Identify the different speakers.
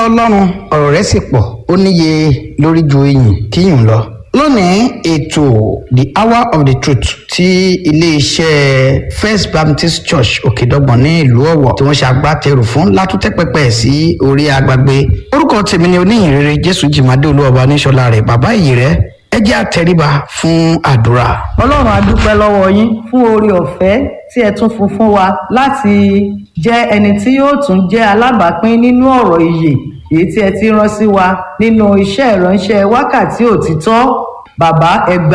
Speaker 1: ọlọ́run ọ̀rọ̀ rẹ̀ sì pọ̀ ó níye lórí ju iyìn kíyùn lọ. lónìí ètò the hour of the truth ti iléeṣẹ́ first baptist church òkèdọ́gbọ̀n ní ìlú ọ̀wọ̀ tí wọ́n ṣe agbátẹrù fún látúntẹ́ pẹpẹ sí orí agbágbé orúkọ tèmi ni oníyìnrere jésù jìmádé olúwọba níṣọlá rẹ bàbá ìyì rẹ ẹ jẹ́ àtẹríba fún àdúrà.
Speaker 2: ọlọ́run a dúpẹ́ lọ́wọ́ yín fún oore ọ̀fẹ́ tí ẹ tún fún fún wa láti jẹ́ ẹni tí yóò tún jẹ́ alábàápín nínú ọ̀rọ̀ ìyè èyí tí ẹ ti rán sí wa nínú iṣẹ́ ìránṣẹ́ wákàtí òtítọ́ bàbá ẹgbà